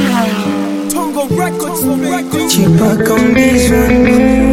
Tongo Records, Records. Chipaka on this one.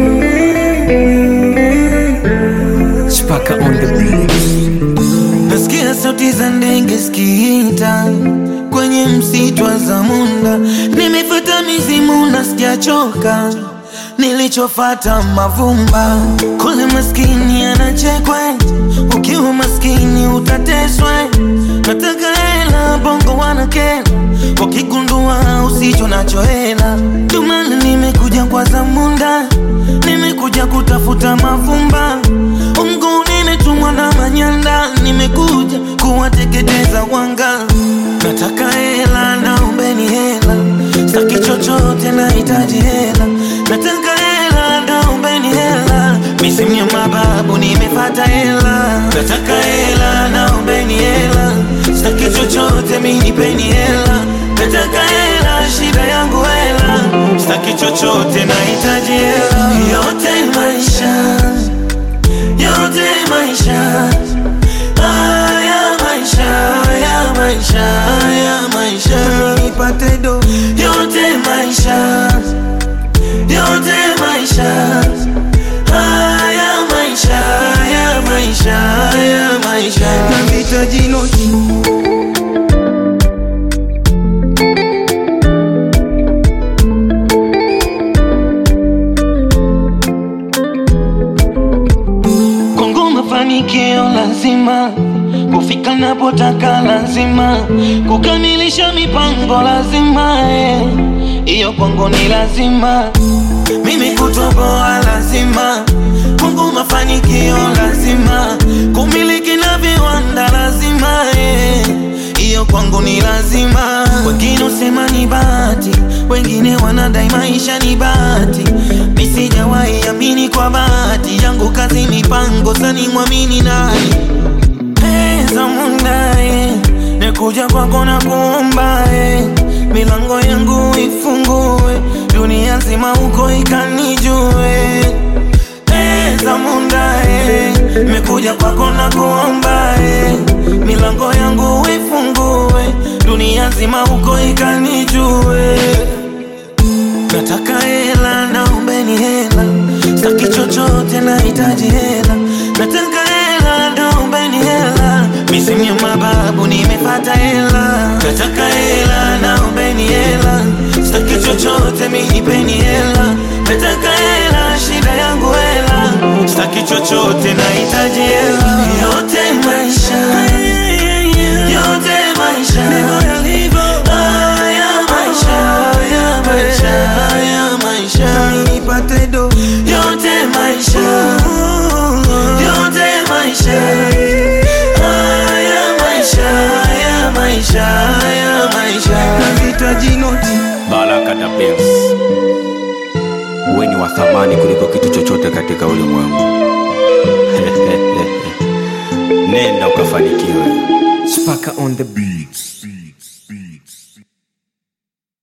Chipaka on the beat. Nasikia sauti za ndege zikiita kwenye msitu wa Zamunda. Nimefuata mizimu na sijachoka, nilichofata mavumba. Kule maskini anachekwe, ukiwa maskini utateswe. Nataka hela, bongo wanakela, wakigundua usicho nacho hela. Ndio maana nimekuja kwa Zamunda, nimekuja kutafuta mavumba. Mungu nimetumwa na manyanda, nimekuja kuwateketeza wanga. Nataka hela, naombeni hela, saki chochote, nahitaji hela. Nataka hela, naombeni hela, misimu ya mababu nimefata hela. Nataka hela, naombeni hela, saki chochote, minipeni hela. Nataka hela, shida yangu hela, saki chochote, nahitaji hela. Yote maisha yote maisha haya maisha haya maisha haya maisha nipate do yote maisha yote maisha haya maisha haya maisha haya maisha nahitaji noti Kongo mafanikio lazima kufika napotaka lazima kukamilisha mipango lazima eh. hiyo kwangu ni lazima mimi kutoboa lazima Kongo mafanikio lazima kumiliki na viwanda lazima eh. hiyo kwangu ni lazima wengine usema ni bahati wengine wanadai maisha ni bahati mi sijawahi amini kwa bahati yangu kazi mipango sani mwamini nani pesa mundae nekuja kwako na kuomba eh. milango yangu ifungue dunia nzima huko ikanijue pesa mundae mekuja kwako na kuomba eh. milango yangu ifungue dunia nzima huko ikanijue Nataka hela, naombeni hela, saki chochote, nahitaji hela. Nataka hela, naombeni hela, misimu ya mababu nimefata hela. Nataka hela, naombeni hela, saki chochote, minipeni hela. Nataka hela, shida yangu hela, saki chochote, nahitaji hela. Yote maisha, yote maisha, haya maisha, haya maisha, haya maisha, nipate do. Yote maisha, yote maisha, haya maisha, haya maisha, haya maisha, nahitaji noti. Baraka da Benz, uwe ni wa thamani kuliko kitu chochote katika ulimwengu. Nenda ukafanikiwe. Chipaka on the beat.